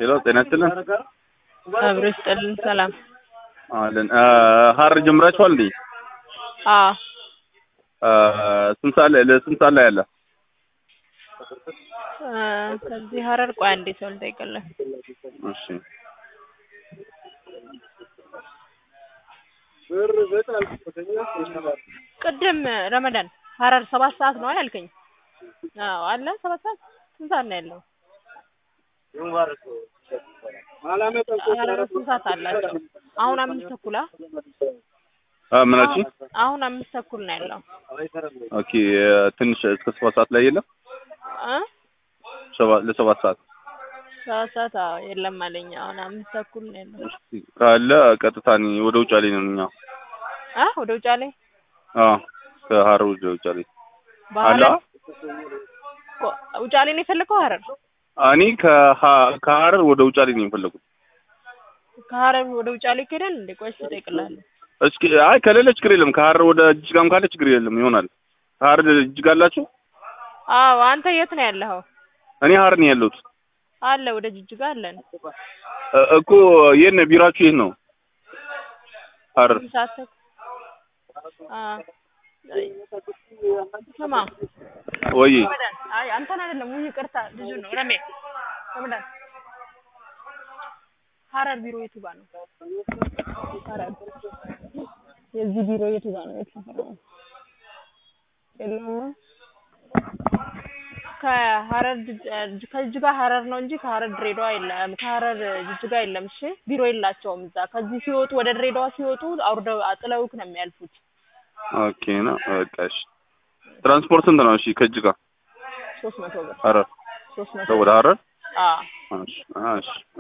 ሄሎ ጤና ይስጥልን አብሮ ይስጥልን። ሰላም አለን ሀረር ጀምራችኋል እንዴ? አዎ ስንት ሰዓት ላይ ለስንት ሰዓት ላይ አለ? እ ከዚህ ሀረር ቆይ አንዴ ሰው ልጠይቅልህ። እሺ ቅድም ረመዳን ሀረር ሰባት ሰዓት ነው ያልከኝ? አዎ አለ ሰባት ሰዓት ስንት ሰዓት ነው ያለው? ሀረር ስንት ሰዓት አላቸው? አሁን አምስት ተኩል አ አ ምናችን አሁን አምስት ተኩል ነው ያለው ኦኬ ትንሽ እስከ ሰባት ሰዓት ላይ የለም እ ሰባት ለሰባት ሰዓት ሰባት ሰዓት አዎ የለም አለኝ። አሁን አምስት ተኩል ነው ያለው። እስኪ ካለ ቀጥታ እኔ ወደ ውጫሌ ነው እኛ አ ወደ ውጫሌ አዎ ከሀረር ወደ ውጫሌ አላ በሀረር ቆ- ውጫሌ ነው የፈለከው ሀረር? እኔ ከሀ- ከሀረር ወደ ውጫሌ ነው የፈለጉት። ከሀረር ወደ ውጫሌ ይኬዳል እንዴ? ቆይ እስኪ እጠይቅልሃለሁ። እስኪ አይ ከሌለ ችግር የለም። ከሀረር ወደ ጅጅጋም ካለ ችግር የለም ይሆናል። ከሀረር ጅጅጋ አላችሁ? አዎ አንተ የት ነው ያለኸው? እኔ ሀረር ነው ያለሁት አለ ወደ ጅጅጋ አለን። እ- እኮ የት ነው ቢሯችሁ? የት ነው ሀረር? ስንት ሰዓት ተኩል? አ አይ፣ ስማ ወይ ረመዳን፣ አይ አንተን አይደለም ውይ ይቅርታ፣ ልጁ ነው ረሜ። ረመዳን ሀረር ቢሮ የቱ ጋር ነው? ሀረር የዚህ ቢሮ የቱ ጋር ነው? የት ሰፈር ነው? የለውም ከሀረር ጅ- ከጅጅጋ ሀረር ነው እንጂ ከሀረር ድሬዳዋ የለም። ከሀረር ጅጅጋ የለም። እሺ ቢሮ የላቸውም እዛ። ከዚህ ሲወጡ ወደ ድሬዳዋ ሲወጡ አውርደው አጥለውክ ነው የሚያልፉት። ኦኬ ነው በቃ እሺ። ትራንስፖርት ስንት ነው? እሺ ከጅጋ ሶስት መቶ ብር ሀረር ሶስት መቶ ወደ ሀረር አዎ እሺ እሺ